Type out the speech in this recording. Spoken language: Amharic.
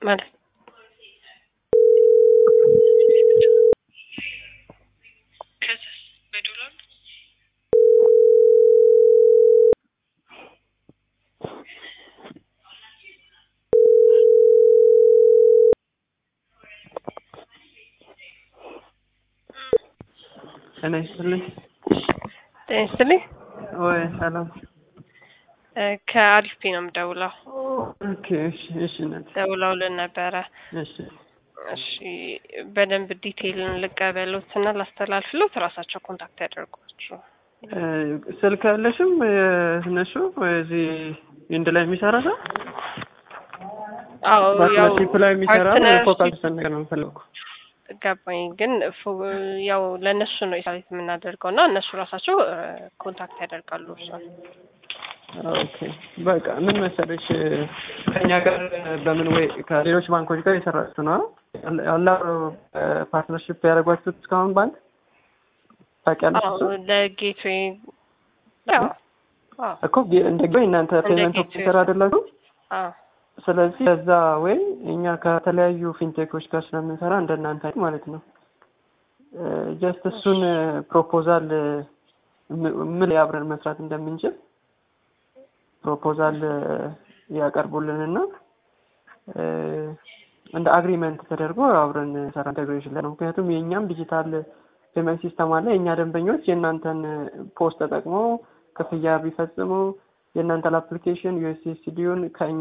ማለት ከዛስ በዶላር ነው? ጤና ይስጥልኝ። ጤና ይስጥልኝ። ወይ ሰላም። እ ከአሪፍ ፔ ነው የምደውለው። ኦኬ እሺ፣ እሺ እናቴ፣ ደውለውልን ነበረ። እሺ እሺ በደንብ ዲቴይልን ልቀበሉት እና ላስተላልፍሎት ራሳቸው ኮንታክት ያደርጓችሁ። እ ስልክ ያለሽም እነሱ እዚህ ኢንድ ላይ የሚሰራ ሰው አዎ ያው ፓርትነርሺፕ ላይ የሚሰራ ፓርትነርሺፕ ፎካል ነገር ነው የምፈልገው። ገባኝ። ግን ፎ- ያው ለእነሱ ነው የሳሌት የምናደርገው እና እነሱ ራሳቸው እ ኮንታክት ያደርጋሉ እርሷን። ኦኬ በቃ ምን መሰለሽ ከኛ ጋር በምን ወይ ከሌሎች ባንኮች ጋር የሰራችሁ ነው ያላ ፓርትነርሺፕ ያደረጓችሁት እስካሁን ባንክ ታውቂያለሽ? አዎ እሱን? ለጌትዌይ ያው አዎ እኮ ጌ- እንደ ጌ እናንተ እንደ ፔመንት ጌትዌይ ኦፊሰር አይደላችሁ? አዎ ስለዚህ ከዛ ወይ እኛ ከተለያዩ ፊንቴኮች ጋር ስለምንሰራ እንደናንተ አይነት ማለት ነው ጀስት እሱን ፕሮፖዛል ምን ላይ አብረን መስራት እንደምንችል ፕሮፖዛል ያቀርቡልንና እ እንደ አግሪመንት ተደርጎ አብረን ሰራ ኢንቴግሬሽን ላይ ነው። ምክንያቱም የእኛም ዲጂታል ፔመንት ሲስተም አለ። የእኛ ደንበኞች የእናንተን ፖስት ተጠቅመው ክፍያ ቢፈጽሙ የእናንተን አፕሊኬሽን ዩኤስኤስዲውን ከእኛ